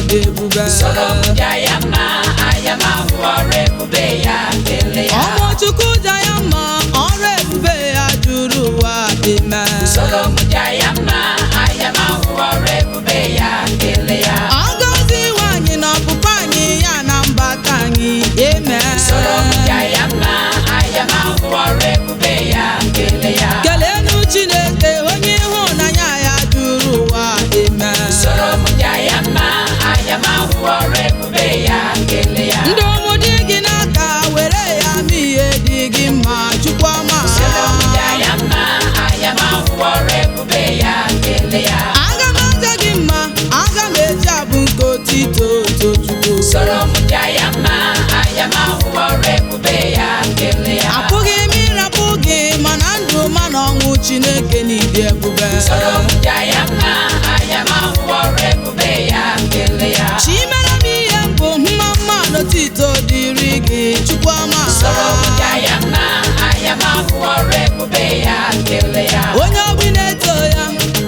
n'ịdị ebube soro m ja ya mma anya m ahụ ọrụ ebube ya kelee ya ọmụ chukwu ja ya mma ọrụ ebube ya juru ụwa ime soro m ja ya mma anya m ahụ ọrụ ebube ya kelee ya agọzi nwanyị na ọpụpụ anyị ya na mbata anyị eme soro m ja ya mma anya m ahụ ọrụ ebube ya kelee ya kelenu chineke onye ịhụnanya ya juru ụwa eme soro m ja ya mma anya m ahụ ọrụ ebube ya kelee ya ndị ụmụ dị gị n'aka were ya mee ihe dị gị mma chukwu ọma soro m ja ya mma anya m ahụ ọrụ ebube ya kelee ya aga m aja gị mma aga m eji abụ nke otito tochukwu soro m ja ya mma anya m ahụ ọrụ ebube ya kelee ya apụghị m ịrapụ gị mana ndụ ma na ọnwụ chineke n'ịdị ebube soro m ja ya mma anya m ahụ ọrụ ebube ya kelee ya chimere m ihe mbụ mma mma n'otito dịrị gị chukwu ọma soro m ja ya mma anya m ahụ ọrụ ebube ya kelee ya onye ogbi na-eto ya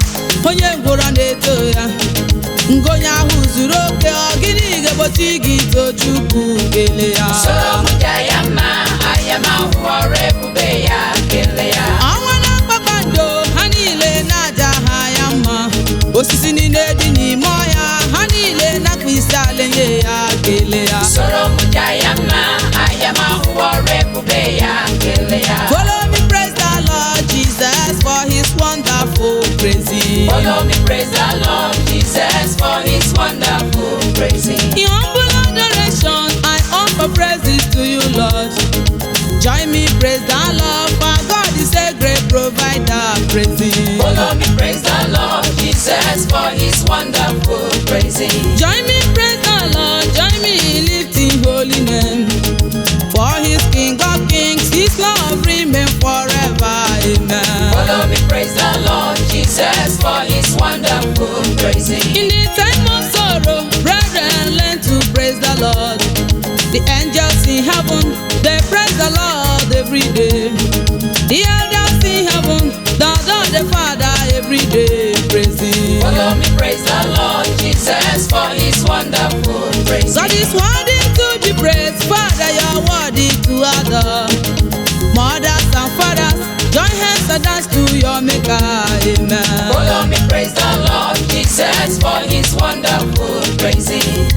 onye ngwụrọ na-eto ya ngonye ahụ zuru oke ọ gịnị ga-egbochi gị ito chukwu kele ya soro m ja ya mma anya m ahụ ọrụ ebube ya kelee ya ọnwa na kpakpando ha niile na-aja ha ya mma osisi niile dị n'ime ọhịa ha niile na-akpa isi ala nye ya kele ya soro m ja ya mma anya m ahụ ọrụ ebube ya kelee ya follow me praise the lord jesus for his wonderful praising Follow me, praise the Lord Jesus for his wonderful praising. in humble adoration i offer praises to you lord join me praise the lord for god is a great provider praising Follow me, praise the Lord Jesus for his wonderful praising. Join me, praise the Lord. Join me in lifting holy name. For His King of Kings, His love remain forever. Amen. Follow me, praise the Lord Jesus for his wonderful praising. In the time of sorrow, brethren, learn to praise the Lord. The angels in heaven, they praise the Lord every day. The elders in heaven, the Lord the Father every day praising. Follow me, praise the Lord Jesus for his wonderful praising. God is worthy to be praised, Father, you're worthy to adore. Mothers and fathers, join hands and dance to your Maker, Amen. Follow me, praise the Lord Jesus for his wonderful praising.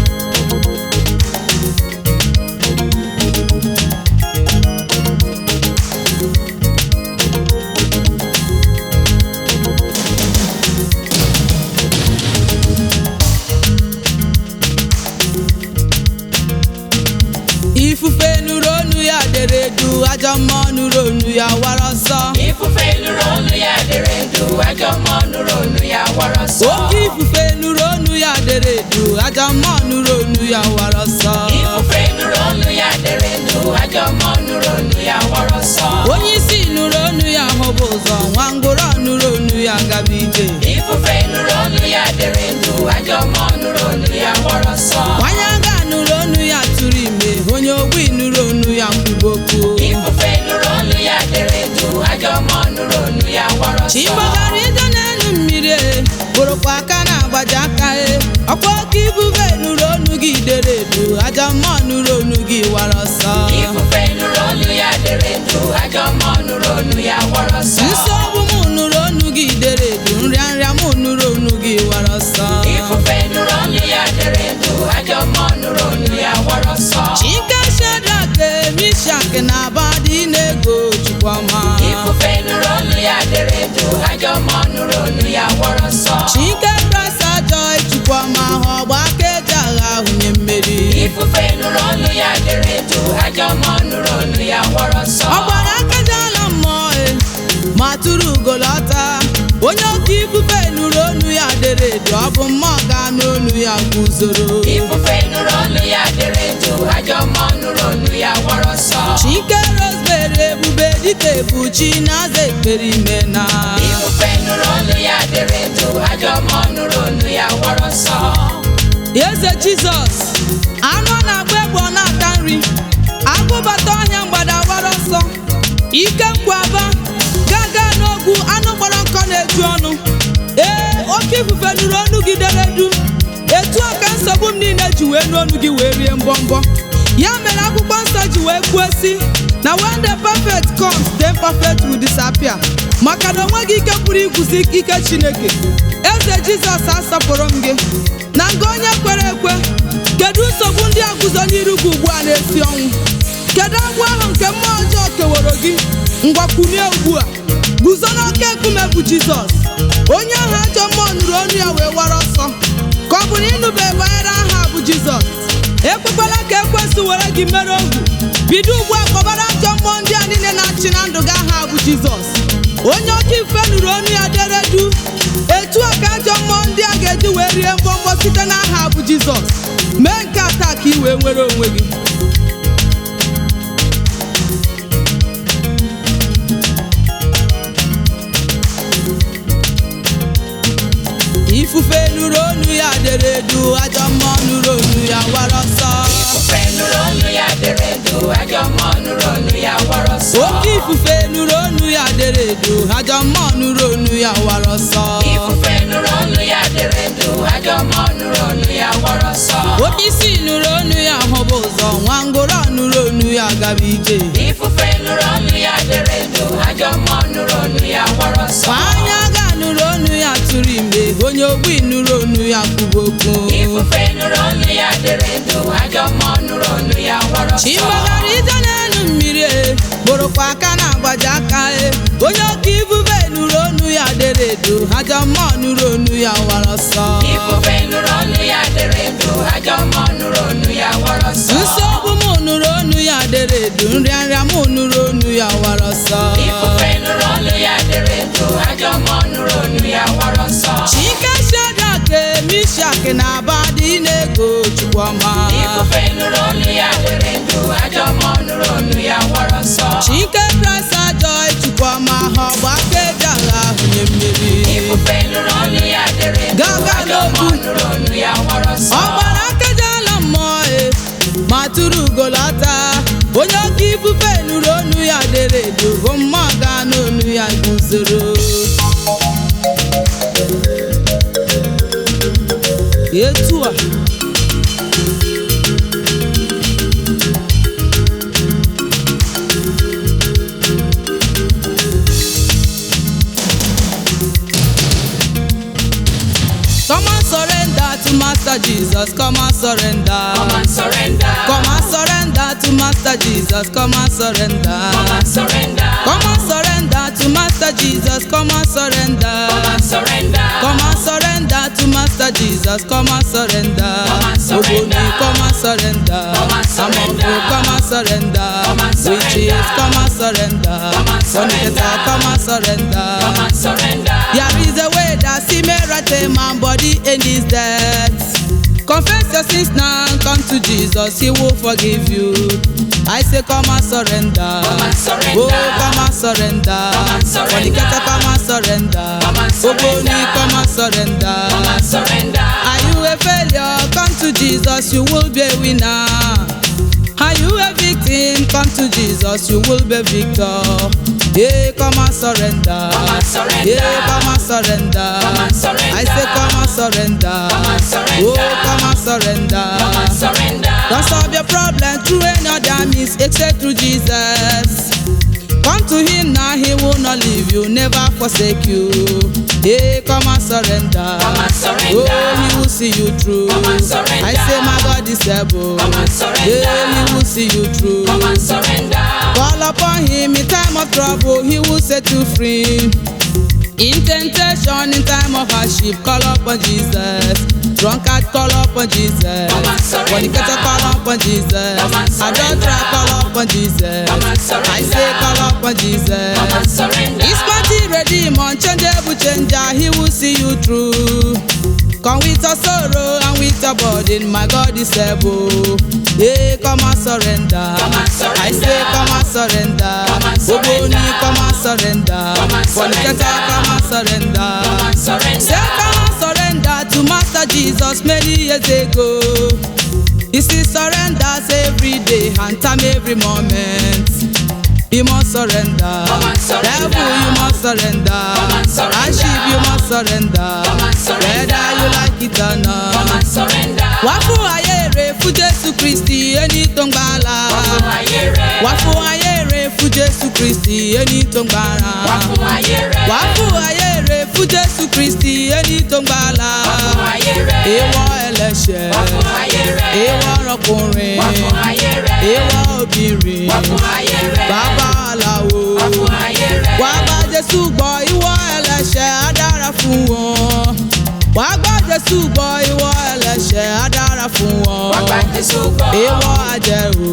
Ifufe nụrụ onu ya dere du, ajọ mmụọ nụrụ onu ya wara ọsọ. Ifufe nụrụ olu ya dere ndụ, ajọ mmụọ nụrụ olu ya wara ọsọ. Oke ifufe nụrụ onu ya dere du, ajọ mmụọ nụrụ onu ya wara ọsọ. Ifufe nụrụ olu ya dere ndụ, ajọ mmụọ nụrụ olu ya wara ọsọ. Onye isi nụrụ onu ya hụba ụzọ, nwa ngwụrọ nụrụ onu ya gaba ije. Ifufe nụrụ olu ya dere ndụ, ajọ mmụọ nụrụ olu ya wara ọsọ. Nwanyị aga nụrụ onu ya tụrụ ime, onye ogbi nụrụ onu ya mkpụrụ okwu. Ifufe nụrụ olu ya dere ndụ, ajọ mmụọ nụrụ olu ya wara ọsọ. chigbagara ije n'elu mmiri e bụrụkwa aka na-agbaji aka e ọkwa oke ibuve nụrụ onu gị dere edu aja mmụọ nụrụ onu gị wara ọsọ Ifufe nụrụ olu ya dere ndụ, ajọ mmụọ nụrụ olu ya wara ọsọ. nsogbu m nụrụ onu gị dere edu nrịanrịa m nụrụ onu gị wara ọsọ Ifufe nụrụ olu ya dere ndụ, ajọ mmụọ nụrụ olu ya wara ọsọ. chike shedrak mishak na abadi na-ego chukwuma Ifufe nụrụ olu ya dere ndụ, ajọ mmụọ nụrụ olu ya wara ọsọ. chike brasa joy chukwuma ha ọgba aka eji agha hunye mmeri Ifufe nụrụ olu ya dere ndụ, ajọ mmụọ nụrụ olu ya wara ọsọ. ọ gbara akajala mmụọ e ma tụrụ ugolọta onye oke ifufe nụrụ onu ya dere edu ọ bụ mmụọ ga n'onu ya guzoro Ifufe nụrụ olu ya dere ndụ, ajọ mmụọ nụrụ olu ya wara ọsọ. chike rosemary ebube dịka ebuchi na-aza ekpere ime na Ifufe nụrụ olu ya dere ndụ, ajọ mmụọ nụrụ olu ya wara ọsọ. eze jizọs anụ ọ na-agba egbe ọ na-ata nri agụbata ọhịa mgbada wara ọsọ ike nkwaba gaga n'ogwu anụ gbara nkọ na-eju ọnụ ee oke ifufe nụrụ onu gị dere du etu a ka nsogbu m niile ji wee n'onu gị wee rie mbọmbọ ya mere akwụkwọ nsọ ji wee kwuo si na when the perfect comes the imperfect will disappear maka na onweghị ike pụrụ ikwuzi ike chineke eze jizọs asọpụrụ m gị na nga onye kwere ekwe kedu nsogbu ndị a guzo n'iru gị ugbu a na-esi ọnwụ kedu agwụ ahụ nke mmụọ ọjọọ keworo gị ngwakwunie ugbu a guzo n'oke nkume bụ jizọs onye ahụ ajọ mmụọ nụrụ ọnụ ya wee wara ọsọ ka ọ bụ na ịnụbe banyere aha bụ jizọs ekwekwala ka ekwesị were gị mere ohu bido ugbu a kpọbara ajọ mmụọ ndị a niile na-achị na ndụ gị aha bụ jizọs onye oke ife nụrụ ọnụ ya dere du etu a ka ajọ mmụọ ndị a ga-eji wee rie mbọmbọ site n'aha bụ jizọs mee nke a taa ka ị wee nwere onwe gị ifufe nụrụ ọnụ ya dere edu ajọ mmụọ nụrụ ọnụ ya wara ọsọ Ifufe nụrụ ọnụ ya dere edu ajọ mmụọ nụrụ ọnụ ya wara ọsọ oke ifufe nụrụ ọnụ ya dere edu ajọ mmụọ nụrụ ọnụ ya wara ọsọ Ifufe nụrụ ọnụ ya dere edu ajọ mmụọ nụrụ ọnụ ya wara ọsọ oke isi nụrụ ọnụ ya hụba ụzọ nwa ngwụrọ nụrụ ọnụ ya gaba ije Ifufe nụrụ ọnụ ya dere edu ajọ mmụọ nụrụ ọnụ ya wara ọsọ ma anya ga nụrụ ọnụ ya tụrụ ime onye ogbi nụrụ ọnụ ya kwuba okwu Ifufe nụrụ ọnụ ya dere edu ajọ mmụọ nụrụ ọnụ ya wara ọsọ chimbagara ije n'elu mmiri e bụrụkwa aka na-agbaji aka e onye oke ifufe nụrụ ọnụ ya dere edo ajọ mmụọ nụrụ ọnụ ya wara ọsọ Ifufe nụrụ ọnụ ya dere edu ajọ mmụọ nụrụ ọnụ ya wara ọsọ nsogbu m nụrụ ọnụ ya dere edo nrịanrịa m nụrụ ọnụ ya wara ọsọ Ifufe nụrụ ọnụ ya dere edu ajọ mmụọ nụrụ ọnụ ya wara ọsọ chike shadak mishak na abadị na-ego chukwuma Ifufe nụrụ ọnụ ya dere edu ajọ mmụọ nụrụ ọnụ ya wara ọsọ chike presa joy chukwuma ha ọgba aka eji agha ahụnye mmeri Ifufe nụrụ ọnụ ya dere edu Gaga ajọ mmụọ nụrụ ọnụ ya wara ọsọ ọ gbara akajala mmụọ e ma tụrụ ugolọta onye oke ifufe nụrụ ọnụ ya dere edo bụ mmụọ ga n'onu ya guzoro etu a Come and surrender to Master Jesus. Come and surrender. Come and surrender Come and surrender to Master Jesus. Come and surrender. Come and surrender Come and surrender to Master Jesus. Come and surrender. Come and surrender Come and surrender to Master Jesus. Come and surrender. Come and surrender. Ogoni, come and surrender. Come and surrender. Amongo, come and surrender. Come and surrender. Witches, come and surrender. Come and surrender. Fornicator, come and surrender. Come and surrender There is a way that see me right a man body in this death. Confess your sins now, come to Jesus, He will forgive you. I say, come and surrender. Come and surrender. Oh, come and surrender. Come and surrender. Fornicator, come and surrender. Come and surrender. Ogoni, come and surrender. Come and surrender Are you a failure? Come to Jesus, you will be a winner. Are you a victim? Come to Jesus, you will be victor. Yeah, come and surrender. Come and surrender. Yeah, come and surrender. Come and surrender. I say, come and surrender. Come and surrender. Oh, come and surrender. Come and surrender Don't solve your problem through any other means except through Jesus. Come to him now, he will not leave you, never forsake you. Hey, come and surrender. Come and surrender. Oh, he will see you through. Come and surrender. I say, my God is able. Come and surrender. Yeah, he will see you through. Come and surrender Call upon him in time of trouble, he will set you free. In temptation, in time of hardship, call upon Jesus. Drunkard, call upon Jesus. Come and surrender. Fornicator, call upon Jesus. Come and surrender. Adulterer, call upon Jesus. Come and surrender. I say, call upon Jesus. Come and surrender His mighty redeemer, unchangeable changer, he will see you through. Come with a sorrow and with a burden, my God is able. Hey, come and surrender. Come and surrender. I say, come and surrender. Come and surrender. Ogoni, come and surrender. Come and Fornicator, surrender. come and surrender. Come and surrender Say, come and surrender to Master Jesus many years ago. He still surrenders every day and time every moment. You must surrender. Come and surrender. Devil, you must surrender. Come and surrender. And sheep, you must surrender. Come and surrender. Whether you like it or not. Come and surrender. wá fún ayé rẹ̀ fún jésù kristi ẹni tó ń gbàlà Wá fún ayé rẹ̀. wá fún ayé rẹ̀ fún jésù kristi ẹni tó ń gbàlà Wá fún ayé rẹ̀. wá fún ayé rẹ̀ fún jésù kristi ẹni tó ń gbàlà Wá fún ayé rẹ̀. ìwọ ẹlẹ́ṣẹ̀ Wá fún ayé rẹ̀. ìwọ ọkùnrin Wá fún ayé rẹ̀. ìwọ obìnrin Wá fún ayé rẹ̀. bàbá aláwo Wá fún ayé rẹ̀. wá bá jésù gbọ́ ìwọ ẹlẹ́ṣẹ̀ á dára fún wọn wá bá jésù gbọ́ ìwọ ẹlẹ́ṣẹ̀ á dára fún wọn Wá gba Jésù gbọ́. ìwọ àjẹrò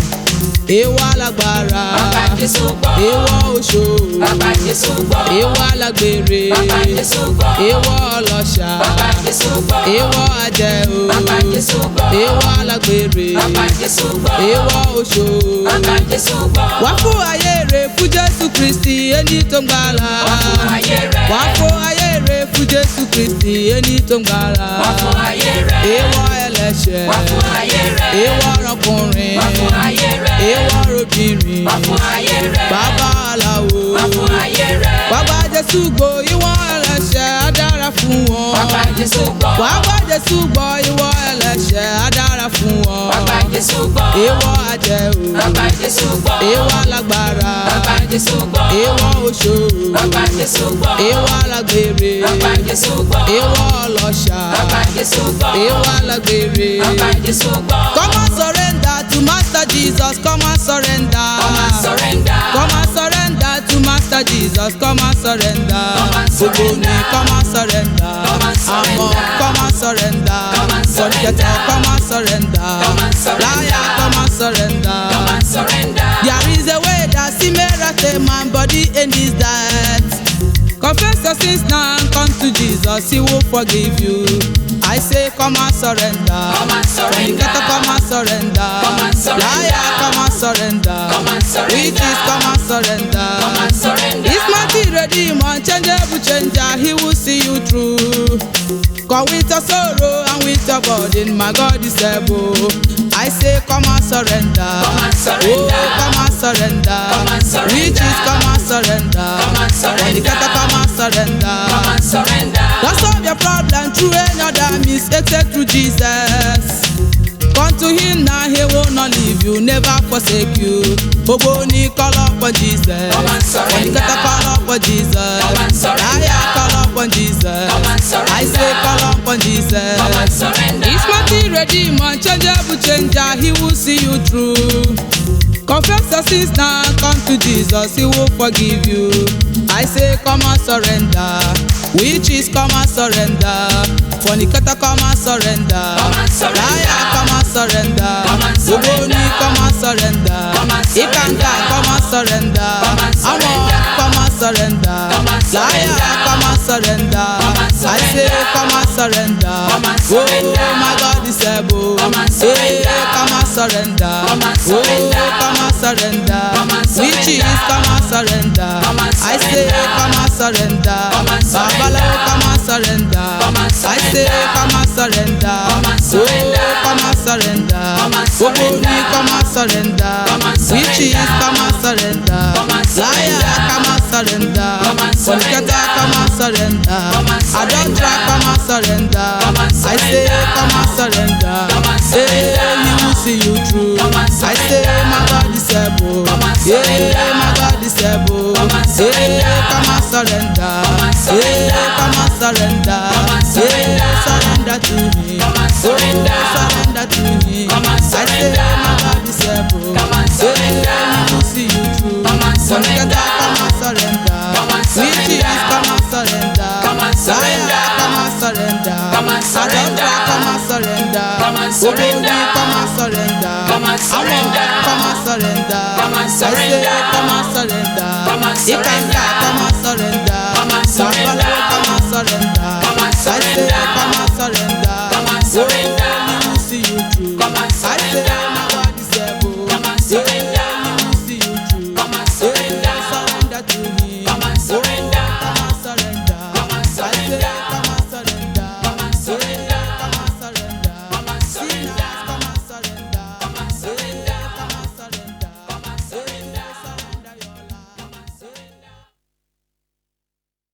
ìwọ alágbára Wá gba Jésù gbọ́. ìwọ oṣó Wá gba Jésù gbọ́. ìwọ alágbèrè Wá gba Jésù gbọ́. ìwọ ọlọ́ṣà Wá gba Jésù gbọ́. ìwọ àjẹrò Wá gba Jésù gbọ́. ìwọ alágbèrè Wá gba Jésù gbọ́. ìwọ oṣó Wá gba Jésù gbọ́. wá fún ayé rẹ̀ fún jésù kristi ẹni tó ń gbàlà Wá fún ayé rẹ̀. wá fún ayé rẹ̀ fún jésù kristi ẹni tó ń gbàlà Wá fún ayé rẹ̀. ìwọ ẹlẹ́ṣẹ̀ Wá fún ayé rẹ̀. ìwọ ọkùnrin Wá fún ayé rẹ̀. ìwọ obìnrin Wá fún ayé rẹ̀. bàbá aláwo Wá fún ayé rẹ̀. wá bá jésù gbọ́ ìwọ ẹlẹ́ṣẹ̀ á dára fún wọn Wá gba Jésù gbọ́. wá bá jésù gbọ́ ìwọ ẹlẹ́ṣẹ̀ á dára fún wọn Wá gba Jésù gbọ́. ìwọ àjẹrò Wá gba Jésù gbọ́. ìwọ alágbára Wá gba Jésù gbọ́. ìwọ oṣó Wá gba Jésù gbọ́. ìwọ alágbèrè Wá gba Jésù gbọ́. ìwọ ọlọ́ṣà Wá gba Jésù gbọ́. ìwọ alágbèrè. Wá gba Jésù gbọ́. Come and surrender to Master Jesus. Come and surrender. Come and surrender. Come and surrender to Master Jesus. Come and surrender. Come and surrender. Gbogbo ni come and surrender. Come and surrender. Àmọ́ come and surrender. Come and surrender. Fornicator, come and surrender. Come and surrender. Liar, come and surrender. Come and surrender. There is a way that see me right a man body in this death. Confess your sins now and come to Jesus, He will forgive you. I say, come and surrender. Come and surrender. Fornicator, come and surrender. Come and surrender. Liar, come and surrender. Come and surrender. Witches, come and surrender. Come and surrender. His mighty redeemer, changeable changer, He will see you through. Come with your sorrow and with your burden, my God is able. I say, come and surrender. Come and surrender. Oh, come and surrender. Come and surrender. Witches, come and surrender. Come and surrender. Fornicator, come and surrender. Come and surrender. Don't solve your problem through any other means except through Jesus. Come to him now, he will not leave you, never forsake you. Gbogbo ní call up on Jesus. Come and surrender. Fornicator call up on Jesus. Come and surrender. Liar call up on Jesus. Come and surrender. I say call up on Jesus. Come and surrender. His mighty redeemer, changeable changer, he will see you through. Confess your sins now, come to Jesus, he will forgive you. I say, come and surrender. Witches, come and surrender. Fornicator, come and surrender. Come and surrender. Liar, come and surrender. Come and surrender. Ogoni, come and surrender. Come and surrender. Ikanka, come and surrender. Come and surrender. Amor, come and surrender. Come and Liar, surrender. come and surrender. Come and I say, surrender. come and surrender. Come and surrender. Oh, my God is able. Come and surrender. Hey, come and surrender. Come and surrender. Oh, come and surrender. Come and surrender. Witches, come and surrender. Come and I say, surrender. come and surrender. Come and surrender. Babalawo, come and surrender. Come and I say, surrender. come and surrender. Come and surrender. Oh, come and surrender. Come and Gbogbo surrender. ni come and surrender. Come and surrender. Witches, come and surrender. Come and surrender. Liar, come and surrender. Come and surrender. Fornicator, come and surrender. Come and surrender. Adulterer, come and surrender. Come and I say, surrender. come and surrender. Come and surrender. Hey, he will see you through. Come and I say, surrender. my God is able. Come and surrender. Yeah, my God is able. Come and surrender. Yeah, come and surrender. Come and surrender. Yeah, come and surrender. Come and surrender. Yeah, surrender to me. Come and surrender. Oh, surrender to me. Come and I say, surrender. my God is able. Come and surrender. Yeah, he will see you through. Come and surrender. Fornicator, come and surrender. Come and surrender. Witches, come and surrender. Come and surrender. Liar, come and surrender. Come and surrender. Adulterer, come and surrender. Come and Ogoni, surrender. come and surrender. Come and surrender. Amor, come and surrender. Come and I say, surrender. come and surrender. Come and Ikanka, surrender. come and surrender. Come and surrender. Babalawo, come and surrender. Come and I say, surrender. come and surrender. Come and surrender.